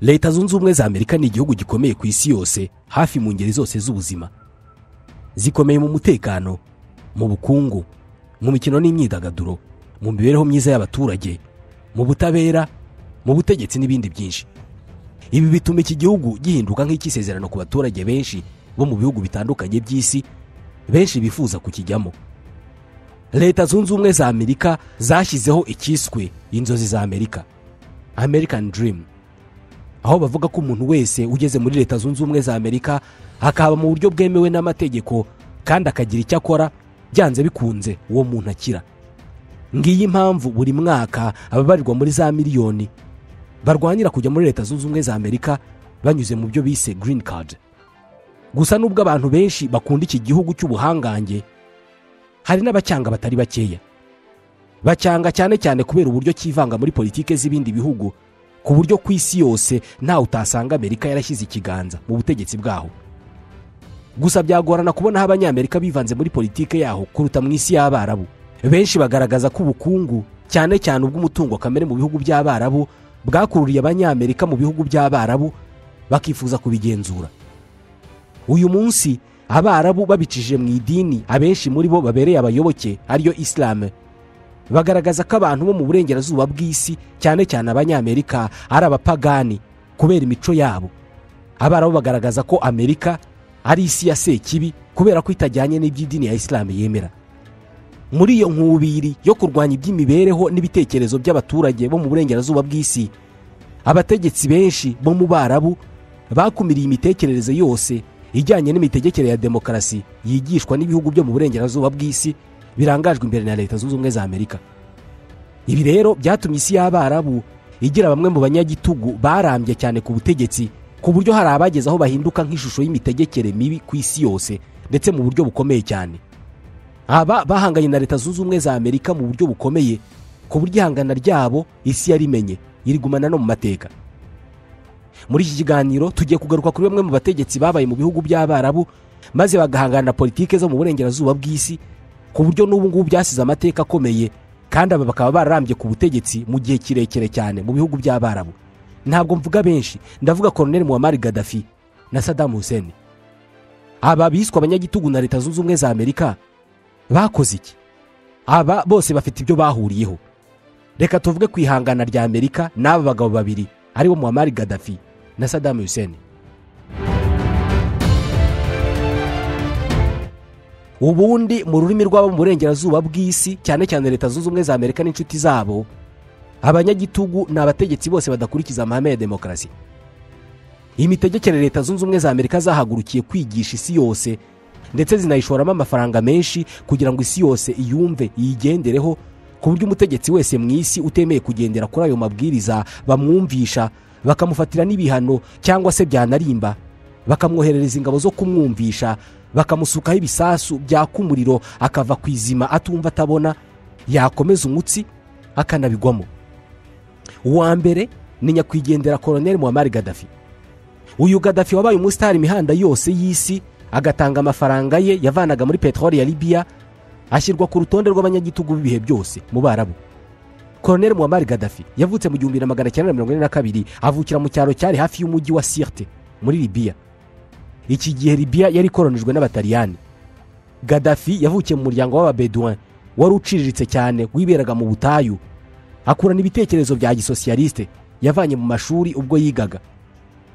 leta zunze ubumwe za amerika ni igihugu gikomeye ku isi yose hafi mu ngeri zose z'ubuzima zikomeye mu mutekano mu bukungu mu mikino n'imyidagaduro mu mibereho myiza y'abaturage mu butabera mu butegetsi n'ibindi byinshi ibi bituma iki gihugu gihinduka nk'icy'isezerano ku baturage benshi bo mu bihugu bitandukanye by'isi benshi bifuza kukijyamo leta zunze ubumwe za amerika zashyizeho icyiswe inzozi za amerika american dream aho bavuga ko umuntu wese ugeze muri leta zunze ubumwe za amerika akaba mu buryo bwemewe n'amategeko kandi akagira icyo akora byanze bikunze uwo muntu akira ngiyi impamvu buri mwaka ababarirwa muri za miliyoni barwanira kujya muri leta zunze ubumwe za amerika banyuze mu byo bise green card gusa nubwo abantu benshi bakunda iki gihugu cy'ubuhangange hari n'abacyanga batari bakeya bacyanga cyane cyane kubera uburyo cyivanga muri politiki z'ibindi bihugu ku buryo ku isi yose ntawe utasanga amerika yarashyize ikiganza mu butegetsi bwaho gusa byagorana kubona aho abanyamerika bivanze muri politiki yaho kuruta mu isi y'abarabu benshi bagaragaza ko ubukungu cyane cyane ubw'umutungo kamere mu bihugu by'abarabu bwakururiye abanyamerika mu bihugu by'abarabu bakifuza kubigenzura uyu munsi abarabu babicishije mu idini abenshi muri bo babereye abayoboke ariyo isilamu bagaragaza ko abantu bo mu burengerazuba bw'isi cyane cyane abanyamerika ari abapagani kubera imico yabo abarabu bagaragaza ko amerika ari isi ya sekibi kubera ko itajyanye n'iby'idini ya isilamu yemera muri iyo nkubiri yo kurwanya iby'imibereho n'ibitekerezo by'abaturage bo mu burengerazuba bw'isi abategetsi benshi bo mu barabu bakumiriye imitekerereze yose ijyanye n'imitegekere ya demokarasi yigishwa n'ibihugu byo mu burengerazuba bw'isi birangajwe imbere na leta zunze ubumwe za amerika ibi rero byatumye isi y'abarabu igira bamwe mu banyagitugu barambye cyane ku butegetsi ku buryo hari abageze aho bahinduka nk'ishusho y'imitegekere mibi ku isi yose ndetse mu buryo bukomeye cyane aba bahanganye na leta zunze ubumwe za amerika mu buryo bukomeye ku buryo ihangana ryabo isi yarimenye irigumana no mu mateka muri iki kiganiro tugiye kugaruka kuri bamwe mu bategetsi babaye mu bihugu by'abarabu maze bagahangana politiki zo mu burengerazuba bw'isi ku buryo n'ubu ngubu byasize amateka akomeye kandi aba bakaba bararambye ku butegetsi mu gihe kirekire cyane mu bihugu by'abarabu ntabwo mvuga benshi ndavuga koroneli muwamari gadafi na sadamu huseni aba biswe abanyagitugu na leta zunze ubumwe za amerika bakoze iki aba bose bafite ibyo bahuriyeho reka tuvuge ku ihangana rya amerika n'aba bagabo babiri aribo muwamari gadafi na sadamu huseni ubundi mu rurimi rw'abo mu burengerazuba bw'isi cyane cyane leta zunze ubumwe za amerika n'inshuti zabo abanyagitugu ni abategetsi bose badakurikiza amahame ya demokarasi imitegekere leta zunze ubumwe za amerika zahagurukiye kwigisha isi yose ndetse zinayishoramo amafaranga menshi kugira ngo isi yose iyumve iyigendereho ku buryo umutegetsi wese mu isi utemeye kugendera kuri ayo mabwiriza bamwumvisha bakamufatira n'ibihano cyangwa se byanarimba bakamwoherereza ingabo zo kumwumvisha bakamusukaho ibisasu byaka umuriro akava ku izima atumva atabona yakomeza umutsi akanabigwamo uwa mbere ni nyakwigendera koroneli muwamari gadafi uyu gadafi wabaye umusitari imihanda yose y'isi agatanga amafaranga ye yavanaga muri peteroli ya libiya ashyirwa ku rutonde rw'abanyagitugu b'ibihe byose mu barabu koroneli muwamari gadafi yavutse mu gihumbi na magana cyenda mirongo ine na kabiri avukira mu cyaro cyari hafi y'umujyi wa sirte muri libiya iki gihe libiya yari ikoronijwe n'abataliyani gadafi yavukiye mu muryango w'ababeduwin wari uciriritse cyane wiberaga mu butayu akurana ibitekerezo bya gisosiyalisite yavanye mu mashuri ubwo yigaga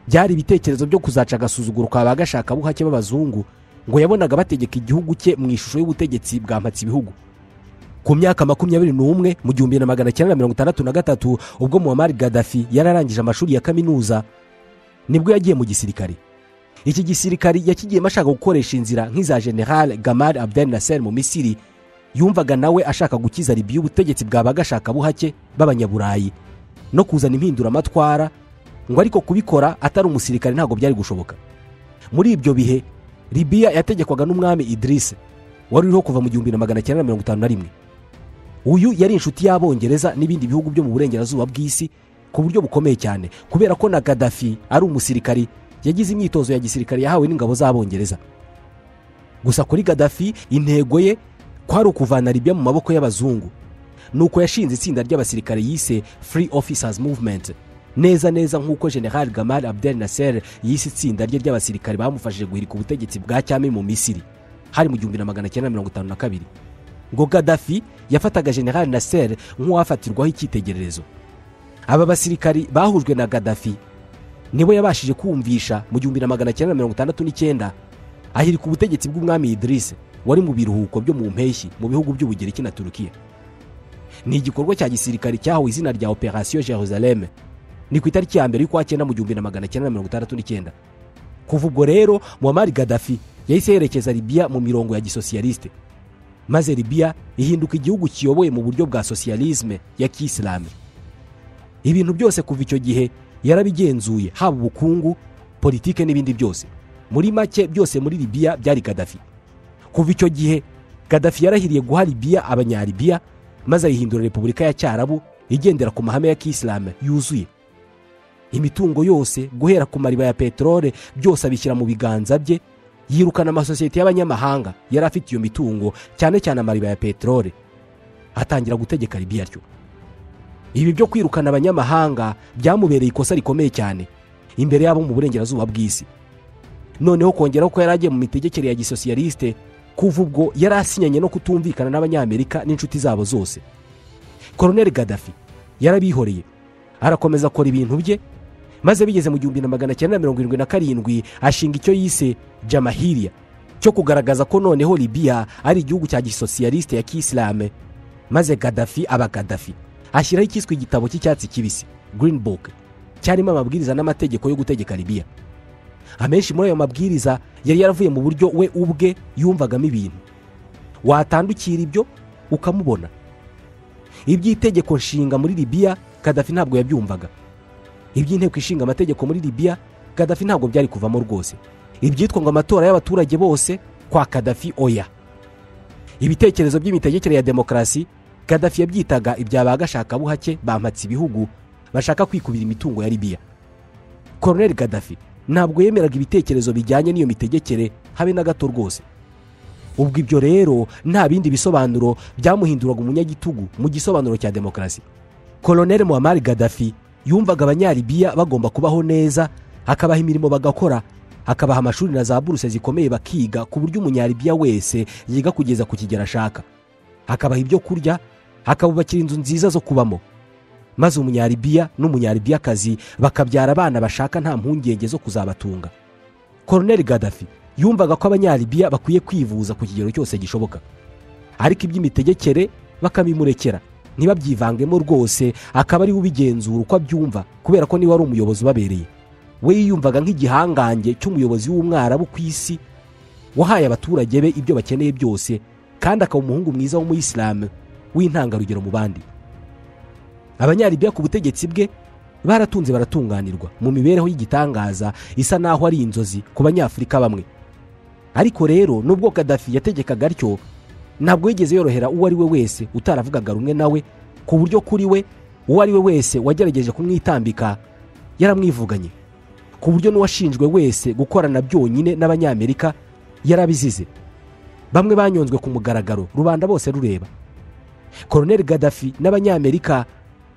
byari ibitekerezo byo kuzaca agasuzuguro kwa ba gashakabuhake b'abazungu ngo yabonaga bategeka igihugu cye mu ishusho y'ubutegetsi bwa ibihugu ku myaka makumyabiri n'umwe mu gihumbi na magana cyenda mirongo itandatu na gatatu ubwo muwamari gadafi yararangije amashuri ya kaminuza nibwo yagiye mu gisirikare iki gisirikari yakigiyemo ashaka gukoresha inzira nk'iza generale gamari abdel nasser mu misiri yumvaga nawe ashaka gukiza ribiya ubutegetsi bwa bagashakabuhake b'abanyaburayi no kuzana impinduramatwara ngo ariko kubikora atari umusirikare ntabwo byari gushoboka muri ibyo bihe ribiya yategekwaga n'umwami idirisi wari uriho kuva mu gihumbi na magana cyenda mirongo itanu na rimwe uyu yari inshuti y'abongereza n'ibindi bihugu byo mu burengerazuba bw'isi ku buryo bukomeye cyane kubera ko na gadafi ari umusirikari yagize imyitozo ya gisirikare yahawe n'ingabo z'abongereza gusa kuri gadafi intego ye kwari ukuvana ribiya mu maboko y'abazungu ni uko yashinze itsinda ry'abasirikare yise free officers movement neza neza nk'uko general gamal abdel nasser yise itsinda rye ry'abasirikare bamufashije guhirika ubutegetsi bwa cyami mu misiri hari mu gihumbi na magana cyenda mirongo itanu na kabiri ngo gadafi yafataga general nasser nk'uwafatirwaho icyitegererezo aba basirikari bahujwe na gadafi nibo yabashije kumvisha mu gihumbi na magana cyenda mirongo itandatu n'icyenda ahirika ubutegetsi bw'umwami idirisi wari mu biruhuko byo mu mpeshyi mu bihugu by'ubugereki na turukiya ni igikorwa cya gisirikare cyahawe izina rya operasiyo jerusalem ni ku itariki ya mbere y'ukwa cyenda mu gihumbi na magana cyenda mirongo itandatu n'icyenda kuva ubwo rero muamari gadafi yahise yerekeza libiya mu mirongo ya gisosiyalisite maze libiya ihinduka igihugu kiyoboye mu buryo bwa sosiyalisme ya kisilamu ibintu byose kuva icyo gihe yarabigenzuye haba ubukungu politike n'ibindi byose muri make byose muri libiya byari gadafi kuva icyo gihe gadafi yarahiriye guha libiya abanyalibiya maze ayihindura repubulika ya cyarabu igendera ku mahame ya kisilamu yuzuye imitungo yose guhera ku mariba ya peteroli byose abishyira mu biganza bye yirukana amasosiyete y'abanyamahanga yari afite iyo mitungo cyane cyane amariba ya peteroli atangira gutegeka libiya ryo ibi byo kwirukana abanyamahanga byamubereye ikosa rikomeye cyane imbere yabo mu burengerazuba bw'isi noneho kongeraho ko yari agiye mu mitegekere ya gisosiyalisite kuva ubwo yari asinyanye no kutumvikana n'abanyamerika n'inshuti zabo zose koroneri gadafi yarabihoreye arakomeza akora ibintu bye maze bigeze mu gihumbi na magana cyenda mirongo irindwi na karindwi ashinga icyo yise jamahiriya cyo kugaragaza ko noneho libiya ari igihugu cya gisosiyalisite ya kisilamu maze gadafi aba gadafi ashyiraho icyiswe igitabo cy'icyatsi kibisi Green Book cyarimo amabwiriza n'amategeko yo gutegeka libiya amenshi muri ayo mabwiriza yari yaravuye mu buryo we ubwe yumvagamo ibintu watandukira ibyo ukamubona iby'itegeko nshinga muri libiya kadafi ntabwo yabyumvaga iby'inteko ishinga amategeko muri libiya kadafi ntabwo byari kuvamo rwose ibyitwa ngo amatora y'abaturage bose kwa kadafi oya ibitekerezo by'imitegekere ya demokarasi kadafi yabyitaga ibya ba gashakabuhake bampatse ibihugu bashaka kwikubira imitungo ya libiya koroneri kadafi ntabwo yemeraga ibitekerezo bijyanye n'iyo mitegekere habe na gato rwose ubwo ibyo rero nta bindi bisobanuro byamuhinduraga umunyagitugu mu gisobanuro cya demokarasi koroneri muhamari gadafi yumvaga abanyaribiya bagomba kubaho neza akabaha imirimo bagakora akabaha amashuri na za buruse zikomeye bakiga ku buryo umunyaribiya wese yiga kugeza ku kigero ashaka akabaha ibyo kurya akabubakira inzu nziza zo kubamo maze umunyaribiya n'umunyaribiyakazi bakabyara abana bashaka nta mpungenge zo kuzabatunga koroneri gadafi yumvaga ko abanyaribiya bakwiye kwivuza ku kigero cyose gishoboka ariko iby'imitegekere bakabimurekera ntibabyivangemo rwose akaba ariwe ubigenzura uko abyumva kubera ko niba ari umuyobozi ubabereye we yiyumvaga nk'igihangange cy'umuyobozi w'umwarabu ku isi wahaye abaturage be ibyo bakeneye byose kandi akaba umuhungu mwiza w'umuyisilamu w'intangarugero mu bandi abanyaribiya ku butegetsi bwe baratunze baratunganirwa mu mibereho y'igitangaza isa naho ari inzozi ku banyafurika bamwe ariko rero nubwo kadafi yategekaga atyo ntabwo yigeze yorohera uwo ari we wese utaravugaga rumwe nawe ku buryo kuri we uwo ari we wese wagerageje kumwitambika yaramwivuganye ku buryo n'uwashinjwe wese gukorana byonyine n'abanyamerika yarabizize bamwe banyonzwe ku mugaragaro rubanda bose rureba koroneri gadafi n'abanyamerika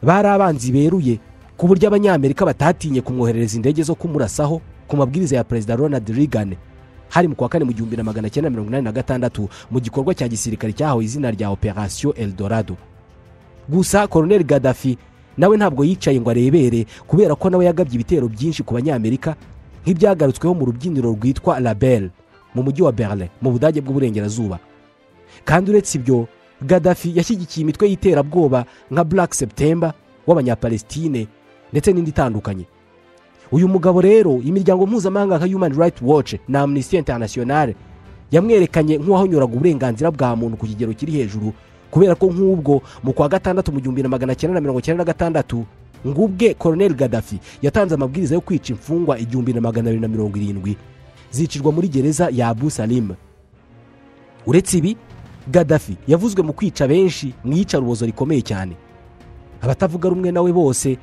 bari abanzi beruye ku buryo abanyamerika batatinye kumwoherereza indege zo kumurasaho ku mabwiriza ya perezida ronald reagan hari mu kwa kane mu gihumbi na magana cyenda mirongo inani na gatandatu mu gikorwa cya gisirikare cyahawe izina rya operasiyo eldorado gusa koroneri gadafi nawe ntabwo yicaye ngo arebere kubera ko nawe yagabye ibitero byinshi ku banyamerika nk'ibyagarutsweho mu rubyiniro rwitwa label mu mujyi wa berlin mu budage bw'uburengerazuba kandi uretse ibyo gadafi yashyigikiye imitwe y'iterabwoba nka black september w'abanyapalestine ndetse n'indi itandukanye uyu mugabo rero imiryango mpuzamahanga nka human rights watch na amnesty international yamwerekanye nk'uwahonyuraga uburenganzira bwa muntu ku kigero kiri hejuru kubera ko nk'ubwo mu kwa gatandatu mu gihumbi na magana cyenda na mirongo cyenda na gatandatu ngo ubwe koroneri gadafi yatanze amabwiriza yo kwica imfungwa igihumbi na magana abiri na mirongo irindwi zicirwa muri gereza ya abu salim uretse ibi gadafi yavuzwe mu kwica benshi mu iyicarubozo rikomeye cyane abatavuga rumwe nawe bose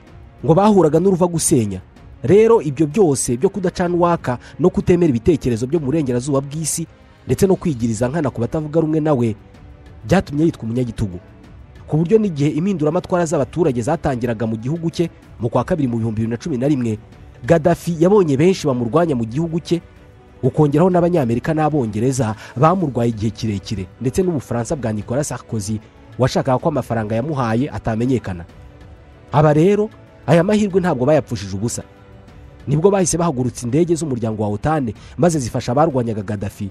ngo bahuraga n'uruva gusenya rero ibyo byose byo kudacana uwaka no kutemera ibitekerezo byo mu burengerazuba bw'isi ndetse no kwigiriza nkana ku batavuga rumwe nawe byatumye yitwa umunyagitugu ku buryo n'igihe impinduramatwara z'abaturage zatangiraga mu gihugu cye mu kwa kabiri mu bihumbi bibiri na cumi na rimwe gadafi yabonye benshi bamurwanya mu gihugu cye ukongeraho n'abanyamerika n'abongereza bamurwaye igihe kirekire ndetse n'ubufaransa bwa nicolas sarkozy washakaga ko amafaranga yamuhaye atamenyekana aba rero aya mahirwe ntabwo bayapfushije ubusa nibwo bahise bahagurutsa indege z'umuryango wa otane maze zifasha abarwanyaga gadafi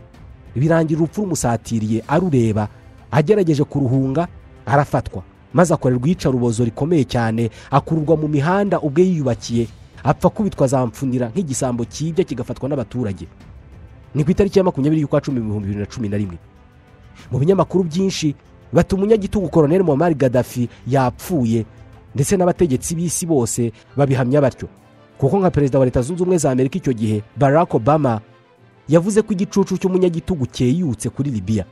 birangira urupfu rumusatiriye arureba agerageje kuruhunga arafatwa maze akorerwa iyicarubozo rikomeye cyane akururwa mu mihanda ubwe yiyubakiye apfa kubitwa zamfunira nk'igisambo cyibya kigafatwa n'abaturage ni ku itariki ya makumyabiri y'ukwa cumi ibihumbi bibiri na cumi na rimwe mu binyamakuru byinshi bati umunyagitugu koroneli muhamari gadafi yapfuye ndetse n'abategetsi b'isi bose babihamya batyo kuko nka perezida wa leta zunze ubumwe za amerika icyo gihe barack obama yavuze ko igicucu cy'umunyagitugu cyeyutse kuri libiya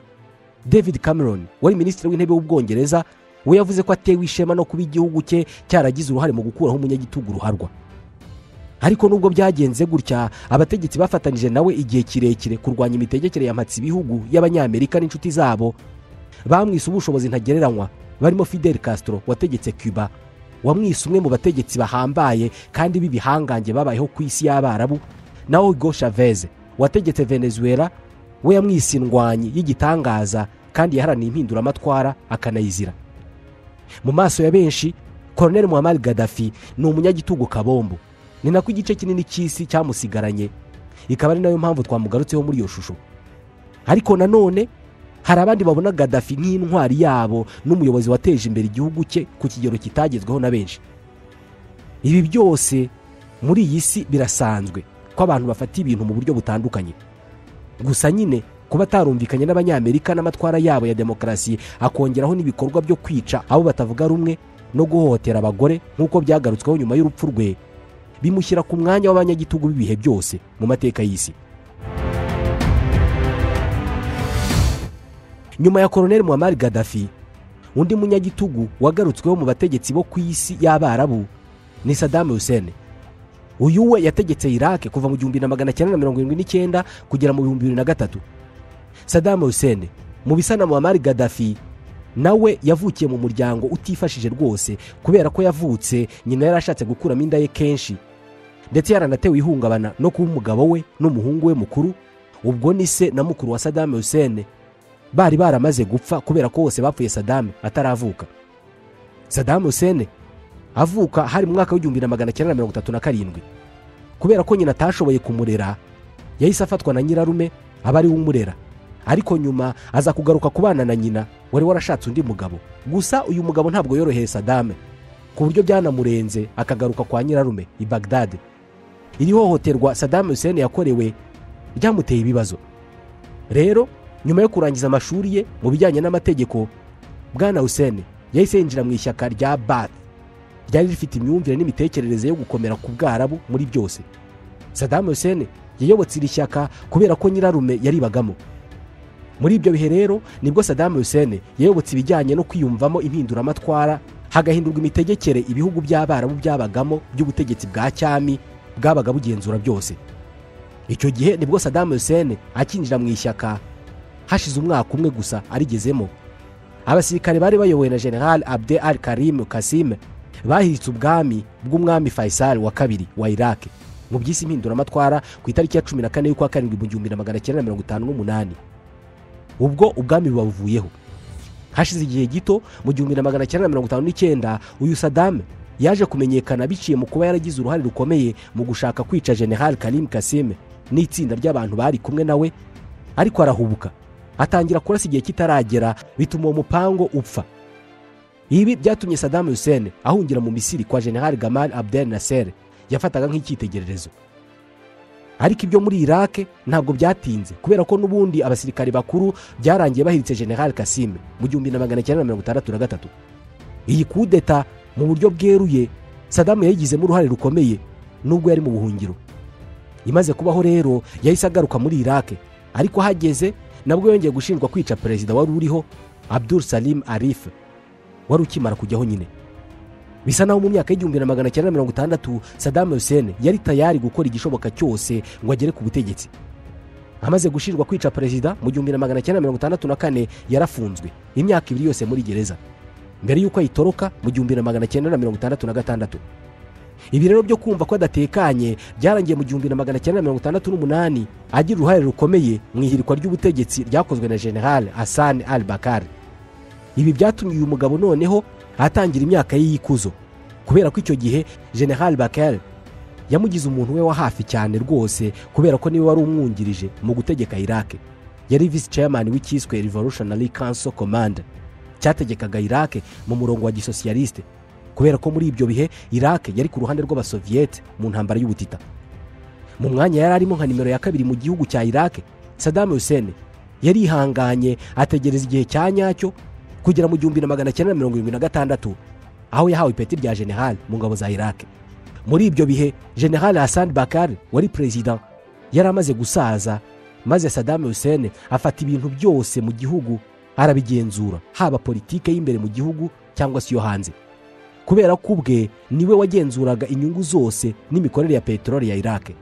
david cameron wari minisitiri w'intebe w'ubwongereza we yavuze ko atewe ishema no kuba igihugu cye cyaragize uruhare mu gukuraho umunyagitugu ruharwa ariko nubwo byagenze gutya abategetsi bafatanije nawe igihe kirekire kurwanya imitegekere ya mpatsi ibihugu y'abanyamerika n'inshuti zabo bamwise ubushobozi ntagereranywa barimo fidel castro wategetse cuba wamwise umwe mu bategetsi bahambaye kandi b'ibihangange babayeho ku isi y'abarabu na hugo chavez wategetse venezuela we yamwise indwanyi y'igitangaza kandi yaharaniye impinduramatwara akanayizira mu maso ya benshi koroneli muhammad gadafi ni umunyagitugu kabombo ni nako igice kinini cy'isi cyamusigaranye ikaba ari nayo mpamvu twamugarutseho muri iyo shusho ariko nanone hari abandi babona gadafi nk'intwari yabo n'umuyobozi wateje imbere igihugu cye ku kigero kitagezweho na benshi ibi byose muri iyi si birasanzwe ko abantu bafata ibintu mu buryo butandukanye gusa nyine kuba atarumvikanye n'abanyamerika n'amatwara yabo ya demokarasi akongeraho n'ibikorwa byo kwica abo batavuga rumwe no guhohotera abagore nk'uko byagarutsweho nyuma y'urupfu rwe bimushyira ku mwanya w'abanyagitugu b'ibihe byose mu mateka y'isi nyuma ya koroneli muhammad gadafi undi munyagitugu wagarutsweho mu bategetsi bo ku isi y'abarabu ni sadamu hussein uyu we yategetse irake kuva mu gihumbi na magana cyenda na mirongo irindwi n'icyenda kugera mu bihumbi bibiri na gatatu sadamu hussein mu bisa na muhammad gadafi nawe yavukiye mu muryango utifashije rwose kubera ko yavutse nyina yarashatse gukuramo inda ye kenshi ndetse yaranatewe ihungabana no kuba umugabo we n'umuhungu we mukuru ubwo ni se na mukuru wa sadamu hussein bari baramaze gupfa kubera ko bose bapfuye sadamu ataravuka sadamu hussein avuka hari mu mwaka w'igihumbi na magana cyenda na mirongo itatu na karindwi kubera ko nyina atashoboye kumurera yahise afatwa na nyirarume aba ariwe umurera ariko nyuma aza kugaruka kubana na nyina wari warashatse undi mugabo gusa uyu mugabo ntabwo yoroheye sadame ku buryo byanamurenze akagaruka kwa nyirarume i bagdade iri hohoterwa sadame hussein yakorewe ryamuteye ibibazo rero nyuma yo kurangiza amashuri ye mu bijyanye n'amategeko bwana hussein yahise yinjira mu ishyaka rya bath ryari rifite imyumvire n'imitekerereze yo gukomera ku bwarabu muri byose sadame hussein yayobotse iri shyaka kubera ko nyirarume yaribagamo muri ibyo bihe rero nibwo sadamu hussein yayobotse ibijyanye no kwiyumvamo impinduramatwara hagahindurwa imitegekere ibihugu by'abarabu byabagamo by'ubutegetsi bwa cyami bwabaga bugenzura byose icyo gihe nibwo sadamu hussein akinjira mu ishyaka hashize umwaka umwe gusa arigezemo abasirikare bari bayobowe na general abde al karim kasime bahiritse ubwami bw'umwami faisal wa kabiri wa irake mu by'isi impinduramatwara ku itariki ya cumi na kane y'ukwa karindwi mu gihumbi na magana cyenda mirongo itanu n'umunani ubwo ubwami bubavuyeho hashize igihe gito mu gihumbi na magana cyenda mirongo itanu n'icyenda uyu sadame yaje kumenyekana biciye mu kuba yaragize uruhare rukomeye mu gushaka kwica general karim kasime n'itsinda ry'abantu bari kumwe nawe ariko arahubuka atangira kurasa igihe kitaragera bituma uwo mupango upfa ibi byatumye sadame hussein ahungira mu misiri kwa general gamal abdel nasser yafataga nk'icyitegererezo ariko ibyo muri irake ntabwo byatinze kubera ko n'ubundi abasirikare bakuru byarangiye bahiritse general kasime mu gihumbi na magana cyenda mirongo itandatu na gatatu iyi kudeta mu buryo bweruye sadamu yayigizemo uruhare rukomeye nubwo yari mu buhungiro imaze kubaho rero yahise agaruka muri irake ariko hageze nabwo yongeye gushinjwa kwica perezida wari uriho abdul salim arif wari ukimara kujyaho nyine bisa naho mu myaka y'igihumbi na magana cyenda mirongo itandatu sadamu hussein yari tayari gukora igishoboka cyose ngo agere ku butegetsi amaze gushinjwa kwica perezida mu gihumbi na magana cyenda mirongo itandatu na kane yarafunzwe imyaka ibiri yose muri gereza mbere y'uko ayitoroka mu gihumbi na magana cyenda na mirongo itandatu na gatandatu ibi rero byo kumva ko adatekanye byarangiye mu gihumbi na magana cyenda na mirongo itandatu n'umunani agira uruhare rukomeye mu ihirikwa ry'ubutegetsi ryakozwe na general hassan al bakari ibi byatumye uyu mugabo noneho ahatangira imyaka ye y'ikuzo kubera ko icyo gihe general bakari yamugize umuntu we wa hafi cyane rwose kubera ko niwe wari umwungirije mu gutegeka irake yari visi chairman w'icyiswe revolutionary council command cyategekaga irake mu murongo wa gisosiyalisite kubera ko muri ibyo bihe irake yari ku ruhande rw'abasoviyete mu ntambara y'ubutita mu mwanya yari arimo nka nimero ya kabiri mu gihugu cya irake sadamu hussein yarihanganye ategereza igihe cya nyacyo kugera mu gihumbi na magana cyenda mirongo irindwi na gatandatu aho yahawe ipeti rya general mu ngabo za irake muri ibyo bihe general hassan bakari wari perezida yari amaze gusaza maze sadamu hussein afata ibintu byose mu gihugu arabigenzura haba politike y'imbere mu gihugu cyangwa se iyo hanze kubera ko ubwe niwe wagenzuraga inyungu zose n'imikorere ya peteroli ya irake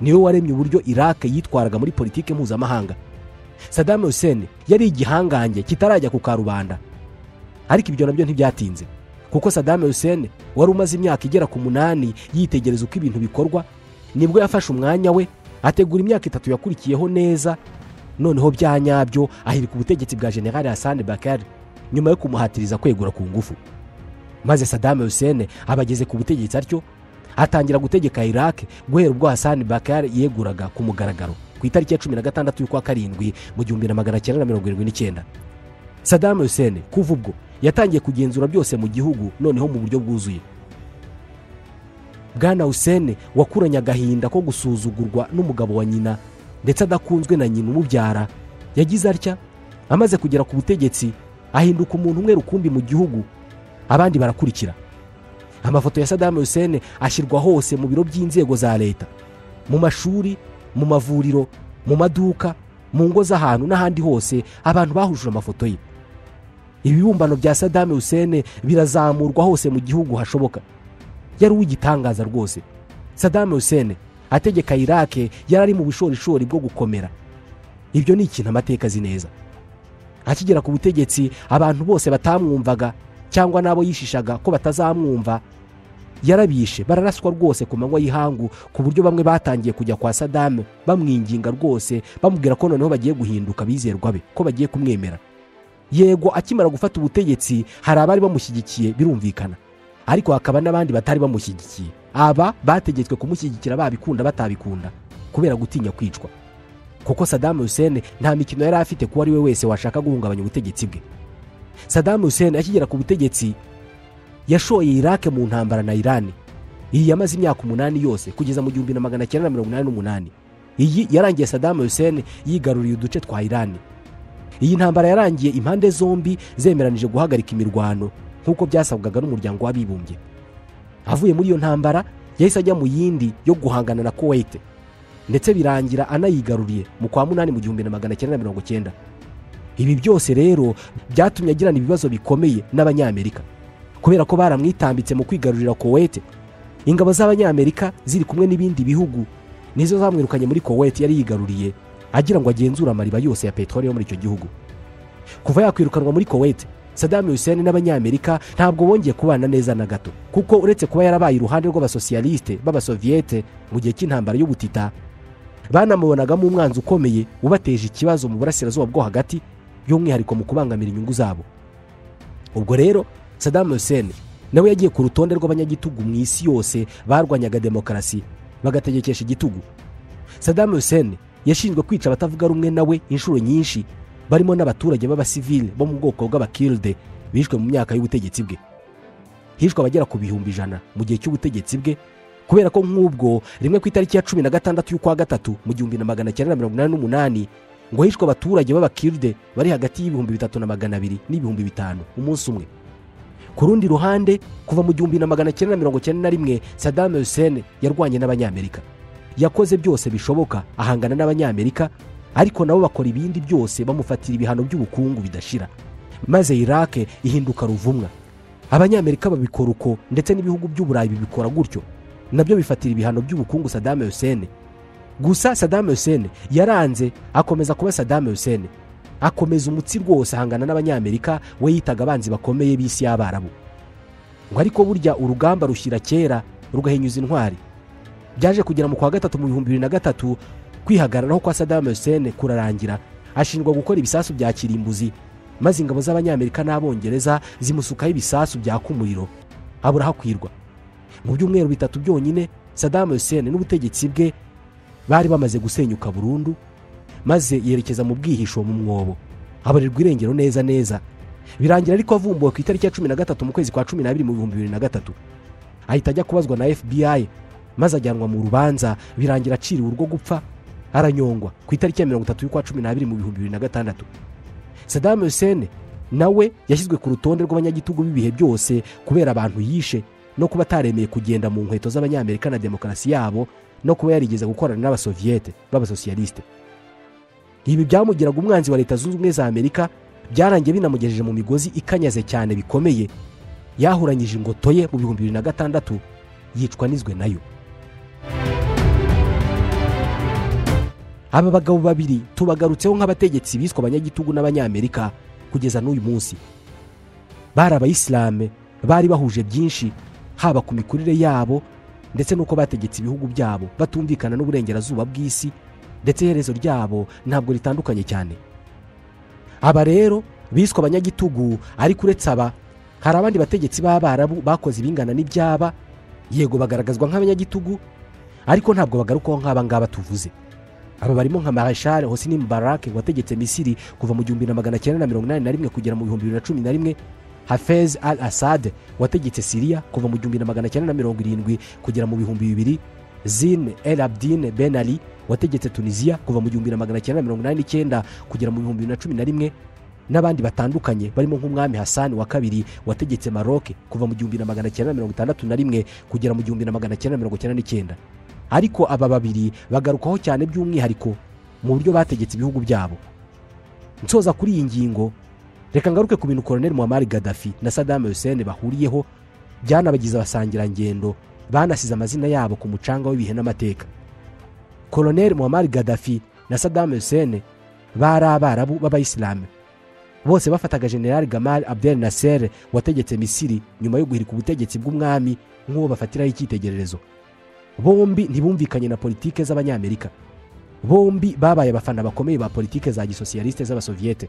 niwe waremye uburyo irake yitwaraga muri politike mpuzamahanga sadamu hussein yari igihangange kitarajya ku karubanda ariko ibyo nabyo ntibyatinze kuko sadamu hussein wari umaze imyaka igera ku munani yitegereza uko ibintu bikorwa nibwo yafashe umwanya we ategura imyaka itatu yakurikiyeho neza noneho bya nyabyo ahirika ubutegetsi bwa general hassan bakari nyuma yo kumuhatiriza kwegura ku ngufu maze sadamu hussein abageze ku butegetsi atyo atangira gutegeka irake guhera ubwo hassan bakari yeguraga ku mugaragaro ku itariki ya cumi na gatandatu y'ukwa karindwi mu gihumbi na magana cyenda na mirongo irindwi n'icyenda sadamu hussein kuva ubwo yatangiye kugenzura byose mu gihugu noneho mu buryo bwuzuye bwana hussein wakuranye agahinda ko gusuzugurwa n'umugabo wa nyina ndetse adakunzwe na nyina umubyara yagize atya amaze kugera ku butegetsi ahinduka umuntu umwe rukumbi mu gihugu abandi barakurikira amafoto ya sadamu hussein ashyirwa hose mu biro by'inzego za leta mu mashuri mu mavuriro mu maduka mu ngo z'ahantu n'ahandi hose abantu bahujije amafoto ye ibibumbano bya sadamu hussein birazamurwa hose mu gihugu hashoboka yari uw'igitangaza rwose sadamu hussein ategeka irake yari ari mu bushorishori bwo gukomera ibyo ni ikintu amateka azi neza akigera ku butegetsi abantu bose batamwumvaga cyangwa n'abo yishishaga ko batazamwumva yarabishe bararaswa rwose ku manywa y'ihangu ku buryo bamwe batangiye kujya kwa sadamu bamwinginga rwose bamubwira ko noneho bagiye guhinduka bizerwa be ko bagiye kumwemera yego akimara gufata ubutegetsi hari abari bamushyigikiye birumvikana ariko hakaba n'abandi batari bamushyigikiye aba bategetswe kumushyigikira babikunda batabikunda kubera gutinya kwicwa kuko sadamu hussein nta mikino yari afite kuwo ari we wese washaka guhungabanya ubutegetsi bwe sadamu hussein akigera ku butegetsi yashoye irake mu ntambara na irani iyi yamaze imyaka umunani yose kugeza mu gihumbi na magana cyenda na mirongo inani n'umunani iyi yarangiye sadamu hussein yigaruriye uduce twa irani iyi ntambara yarangiye impande zombi zemeranije guhagarika imirwano nk'uko byasabwaga n'umuryango w'abibumbye avuye muri iyo ntambara yahise ajya mu yindi yo guhangana na kuwait ndetse birangira anayigaruriye mu kwa munani mu gihumbi na magana cyenda na mirongo icyenda ibi byose rero byatumye agirana ibibazo bikomeye n'abanyamerika kubera ko baramwitambitse mu kwigarurira kuwait ingabo z'abanyamerika ziri kumwe n'ibindi bihugu nizo zamwirukanye muri kuwait yari yigaruriye agira ngo agenzure amariba yose ya peteroli yo muri icyo gihugu kuva yakwirukanwa muri kuwait sadamu hussein n'abanyamerika ntabwo bongeye kubana neza na gato kuko uretse kuba yarabaye iruhande rw'abasosiyalisite b'abasoviyete mu gihe cy'intambara y'ubutita banamubonagamo umwanzi ukomeye ubateje ikibazo mu burasirazuba bwo hagati by'umwihariko mu kubangamira inyungu zabo ubwo rero sadamu hussein nawe yagiye ku rutonde rw'abanyagitugu mu isi yose barwanyaga demokarasi bagategekesha igitugu sadamu hussein yashinzwe kwica abatavuga rumwe nawe inshuro nyinshi barimo n'abaturage b'abasivili bo mu bwoko bw'abakiride bishwe mu myaka y'ubutegetsi bwe hishwe abagera ku bihumbi ijana mu gihe cy'ubutegetsi bwe kubera ko nk'ubwo rimwe ku itariki ya cumi na gatandatu y'ukwa gatatu mu gihumbi na magana cyenda mirongo inani n'umunani ngo hishwe abaturage b'abakiride bari hagati y'ibihumbi bitatu na magana abiri n'ibihumbi bitanu umunsi umwe ku rundi ruhande kuva mu gihumbi na magana cyenda mirongo cyenda na rimwe sadamu hussein yarwanye n'abanyamerika yakoze byose bishoboka ahangana n'abanyamerika ariko nabo bakora ibindi byose bamufatira ibihano by'ubukungu bidashira maze irake ihinduka ruvumwa abanyamerika babikora uko ndetse n'ibihugu by'uburayi bibikora gutyo nabyo bifatira ibihano by'ubukungu sadamu hussein gusa sadamu hussein yaranze akomeza kuba sadamu hussein akomeza umutsi rwose ahangana n'abanyamerika we yitaga abanzi bakomeye b'isi y'abarabu ngo ariko burya urugamba rushyira kera rugahinyuza intwari byaje kugera mu kwa gatatu mu bihumbi bibiri na gatatu kwihagararaho kwa sadamu hussein kurarangira ashinjwa gukora ibisasu bya kirimbuzi maze ingabo z'abanyamerika n'abongereza zimusukaho ibisasu byaka umuriro abura hakwirwa mu byumweru bitatu byonyine sadamu hussein n'ubutegetsi bwe bari bamaze gusenyuka burundu maze yerekeza mu bwihisho mu mwobo abarirwa irengero neza neza birangira ariko avumbuwe ku itariki ya cumi na gatatu mu kwezi kwa cumi n'abiri mu bihumbi bibiri na gatatu ahita ajya kubazwa na fbi maze ajyanwa mu rubanza birangira aciriwe urwo gupfa aranyongwa ku itariki ya mirongo itatu y'ukwa cumi n'abiri mu bihumbi bibiri na gatandatu sadamu hussein nawe yashyizwe ku rutonde rw'abanyagitugu b'ibihe byose kubera abantu yishe no kuba ataremeye kugenda mu nkweto z'abanyamerika na demokarasi yabo no kuba yarigeze gukorana n'abasoviyete b'abasosiyalisite ibi byamugiraga umwanzi wa leta zunze ubumwe za amerika byarangiye binamugejeje mu migozi ikanyaze cyane bikomeye yahuranyije ingoto ye mu bihumbi bibiri na gatandatu yicwa nizwe nayo aba bagabo babiri tubagarutseho nk'abategetsi biswe abanyagitugu n'abanyamerika kugeza n'uyu munsi bari abayisilamu bari bahuje byinshi haba ku mikurire yabo ndetse n'uko bategetse ibihugu byabo batumvikana n'uburengerazuba bw'isi ndetse iherezo ryabo ntabwo ritandukanye cyane aba rero biswe abanyagitugu ariko uretse aba hari abandi bategetsi b'abarabu bakoze ibingana n'ibyaba yego bagaragazwa nk'abanyagitugu ariko ntabwo bagarukaho nk'aba ngaba tuvuze aba barimo nka marashare hosini mubarake wategetse misiri kuva mu gihumbi na magana cyenda na mirongo inani na rimwe kugera mu bihumbi bibiri na cumi na rimwe hafez al asad wategetse siriya kuva mu gihumbi na magana cyenda na mirongo irindwi kugera mu bihumbi bibiri zine el abdin ben ali wategetse tunisiya kuva mu gihumbi na magana cyenda mirongo inani n'icyenda kugera mu bihumbi bibiri na cumi na rimwe n'abandi batandukanye barimo nk'umwami hasani wa kabiri wategetse maroke kuva mu gihumbi na magana cyenda mirongo itandatu na rimwe kugera mu gihumbi na magana cyenda mirongo cyenda n'icyenda ariko aba babiri bagarukaho cyane by'umwihariko mu buryo bategetse ibihugu byabo nsoza kuri iyi ngingo reka ngaruke ku bintu koroneli muhamari gadafi na sadamu hussein bahuriyeho byanabagize abasangirangendo banasize amazina yabo ku mucanga w'ibihe n'amateka koroneli muhamari gadafi na sadamu hussein bari abarabu b'abayisilamu bose bafataga generali gamal abdel nasser wategetse misiri nyuma yo guhirika ubutegetsi bw'umwami nk'uwo bafatiraho icyitegererezo bombi ntibumvikanye na politike z'abanyamerika bombi babaye abafana bakomeye ba politike za gisosiyalisite z'abasoviyete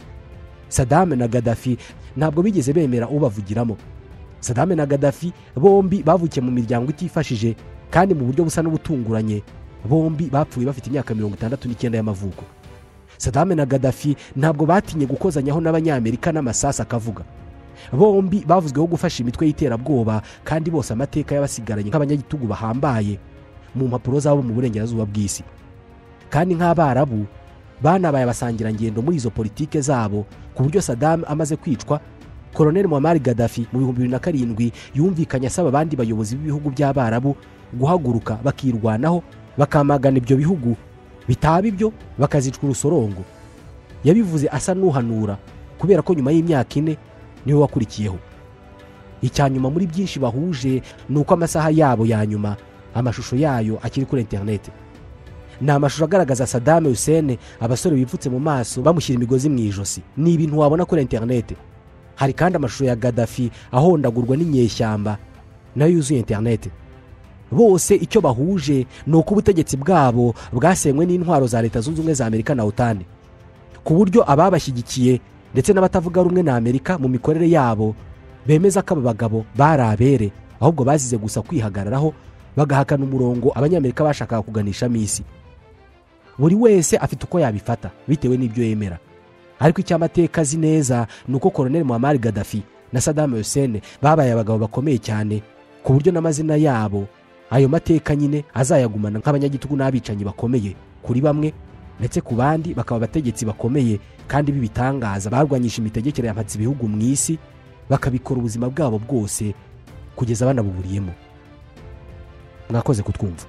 sadame na gadafi ntabwo bigeze bemera ubavugiramo sadame na gadafi bombi bavukiye mu miryango itifashije kandi mu buryo busa n'ubutunguranye bombi bapfuye bafite imyaka mirongo itandatu n'icyenda y'amavuko sadame na gadafi ntabwo batinye gukozanyaho n'abanyamerika n'amasasu akavuga bombi bavuzweho gufasha imitwe y'iterabwoba kandi bose amateka y'abasigaranye nk'abanyagitugu bahambaye mu mpapuro zabo mu burengerazuba bw'isi kandi nk'abarabu banabaye abasangirangendo muri izo politike zabo ku buryo sadamu amaze kwicwa koroneli muhamari gadafi mu bihumbi bibiri na karindwi yumvikanye asaba abandi bayobozi b'ibihugu by'abarabu guhaguruka bakirwanaho bakamagana ibyo bihugu bitaba ibyo bakazicwa urusorongo yabivuze asa n'uhanura kubera ko nyuma y'imyaka ine niwe wakurikiyeho icya nyuma muri byinshi bahuje ni uko amasaha yabo ya nyuma amashusho yayo akiri kuri interineti ni amashusho agaragaza sadame hussein abasore bipfutse mu maso bamushyira imigozi mu ijosi ni ibintu wabona kuri interineti hari kandi amashusho ya gadafi ahondagurwa n'inyeshyamba nayo yuzuye interineti bose icyo bahuje ni uko ubutegetsi bwabo bwasenywe n'intwaro za leta zunze ubumwe za amerika na otani ku buryo ababashyigikiye ndetse n'abatavuga rumwe na amerika mu mikorere yabo bemeza ko aba bagabo bari abere ahubwo bazize gusa kwihagararaho bagahakana umurongo abanyamerika bashakaga kuganishamo isi buri wese afite uko yabifata bitewe n'ibyo yemera ariko icyo amateka azi neza ni uko koroneli muhamari gadafi na sadamu hussein babaye abagabo bakomeye cyane ku buryo n'amazina yabo ayo mateka nyine azayagumana nk'abanyagitugu n'abicanyi bakomeye kuri bamwe ndetse ku bandi bakaba abategetsi bakomeye kandi b'ibitangaza barwanyije imitegekere ya ibihugu mu isi bakabikora ubuzima bwabo bwose kugeza banabuburiyemo mwakoze kutwumva